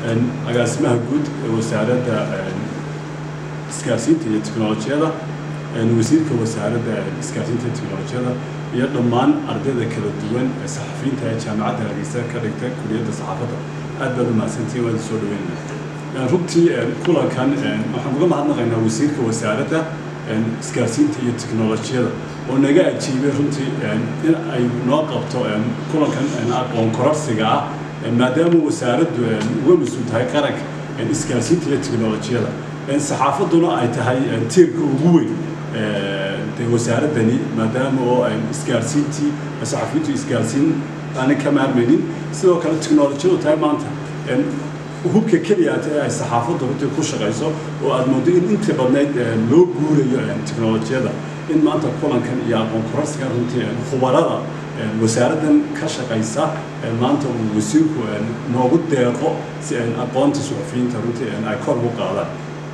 agaasimaha guud ee wasaaradda isgaarsiinta iyo teknolojiyada wasiirka wasaaradda isgaarsiinta iyo teknolojiyada iyo dhammaan ardayda kala duwan ee saxafiyiinta ee jaamacadda hargeysa ka dhigta kuliyadda saxaafadda aad baad umahadsantihin waan soo dhaweynaya runtii kulankan waxaan uga mahadnaqaynaa wasiirka wasaaradda isgaarsiinta iyo teknolojiyada oo naga ajiibay runtii in ay noo qabto kulankan aqoon kororsiga ah maadaama wasaaraddu uga mas-uul tahay qaranka isgaarsiinta iyo teknolojiyada saxaafadduna ay tahay tiirka ugu weyn de wasaaraddani maadaama oo isgaarsiintii saxafiyiintu isgaarsiin aanay ka maarmaynin sidoo kale teknolojiyadu tahay maanta hubka keliyaata ee ay saxaafaddu runtii ku shaqayso oo aad moodo in intii badnayd loo guurayo teknolojiyada in maanta kulankan iyo aqoon kororsigan runtii khubarada wasaaraddan ka shaqaysa maanta uu wasiirku noogu deeqo si aqoonta suxufiyiinta runtii ay kor ugu qaadaan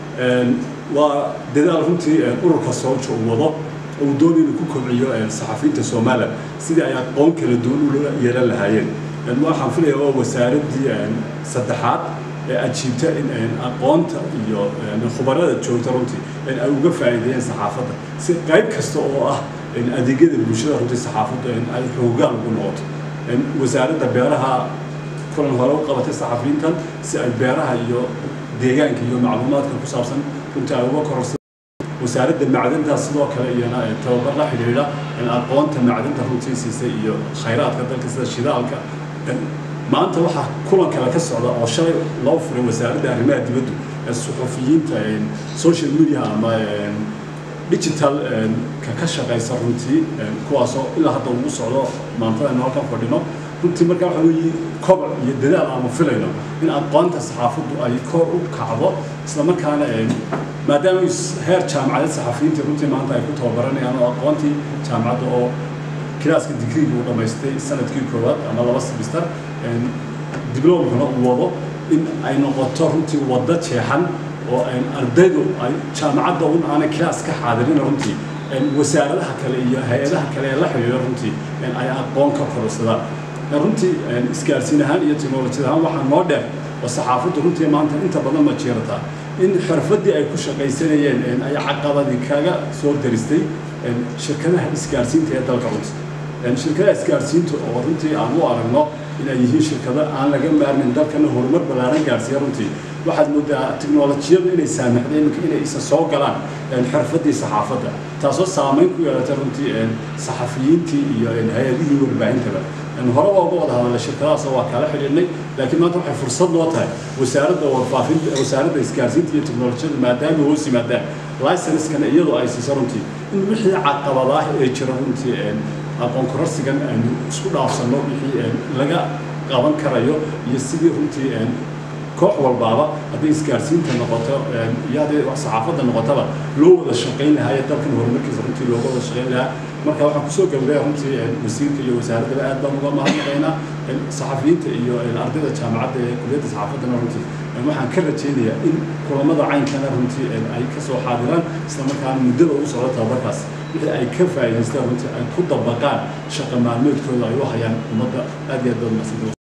waa dadaal runtii ururka soolja uu wado uu doon inuu ku kobciyo saxafiyiinta somalilan sidii ay aqoon kala duwan ula yeelan lahaayeen waxaan filaya waa wasaaraddii saddexaad ee ajiibta in aqoonta iyo khubarada joogta runtii ay uga faa'iideeyeen saxaafadda si qayb kasta oo ah adeegyada bulshada runtii saxaafaddu ay xoogaan ugu noqoto wasaaradda beeraha kulan hore u qabatay saxafiyiintan si ay beeraha iyo deegaanka iyo macluumaadka ku saabsan runtii ay uga kororsa wasaaradda macdinta sidoo kale iyana tababar la xidhiidha aqoonta macdinta runtii siisay iyo khayraadka dalka sida shidaalka maanta waxaa kulan kale ka socda oo shalay loo furay wasaaradda arrimaha dibaddu ee suxufiyiinta social media ama digital ka ka shaqaysa runtii kuwaasoo ilaa hadda ugu socdo maantada aynu halkan fadhino runtii markaa waxa weeye koboc iyo dadaal aanu filayno in aqoonta saxaafaddu ay kor u kacdo islamarkaana maadaama heer jaamacadeed saxafiyiinta runtii maanta ay ku tababaranayaan oo aqoontii jaamacadda oo kilaaska digriga uu dhammaystay sanadkii koowaad ama laba semester diblomkana uu wado in ay noqoto runtii waddo jeexan oo ardaydu ay jaamacadda un aanay kilaas ka xaadirin runtii wasaaradaha kale iyo hay-adaha kale ee la xidhiidha runtii ay aqoon ka kororsadaan runtii isgaarsiin ahaan iyo teknolojiyad ahaan waxaa noo dheer oo saxaafaddu runtii maanta inta badan ma jeerataa in xirfaddii ay ku shaqaysanayeen ay caqabadii kaga soo daristay shirkadaha isgaarsiinta ee dalka runtii shirkadaha isgaarsiinta oo runtii aan u aragno inay yihiin shirkado aan laga maarmin dalkana horumar ballaaran gaarsiiya runtii waxaad moodaa teknolojiyadu inay saamaxday iminka inay isa soo galaan xirfaddii saxaafadda taasoo saamayn ku yeelatay runtii saxafiyiintii iyo hay-adihii warbaahintaba hore waa uga wada hadalnay shirkadahaas waa kala xidhiidhnay laakiin maanta waxay fursad noo tahay wasaaradda warfaafinta wasaaradda isgaarsiinta iyo teknolojiyada maadaama hoos yimaadaan licenskana iyadoo ay siiso runtii in wixii caqabadaah ee jira runtii aqoon kororsigan aynu isku dhaafsanno wixii laga qaban karayo iyo sidii runtii koox walbaaba hadday isgaarsiinta noqoto iyo hadday saxaafadda noqotaba loo wada shaqayn lahaa ee dalkan horumarkiisa runtii looga wada shaqayn lahaa marka waxaan kusoo gabagaya runtii wasiirka iyo wasaaraddaba aad baan uga mahadnaqaynaa saxafiyiinta iyo ardayda jaamacadda ee kuliyadda saxaafaddana runtii waxaan ka rajaynayaa in kulamada caynkana runtii ay ka soo xaadiraan islamarkaana muddada ugu socdo tababarkaas wixii ay ka faa'iidaystaan runtii ay ku dabaqaan shaqa maalmeedkooda ay u hayaan ummadda aad iyo aad baad mahadsantahay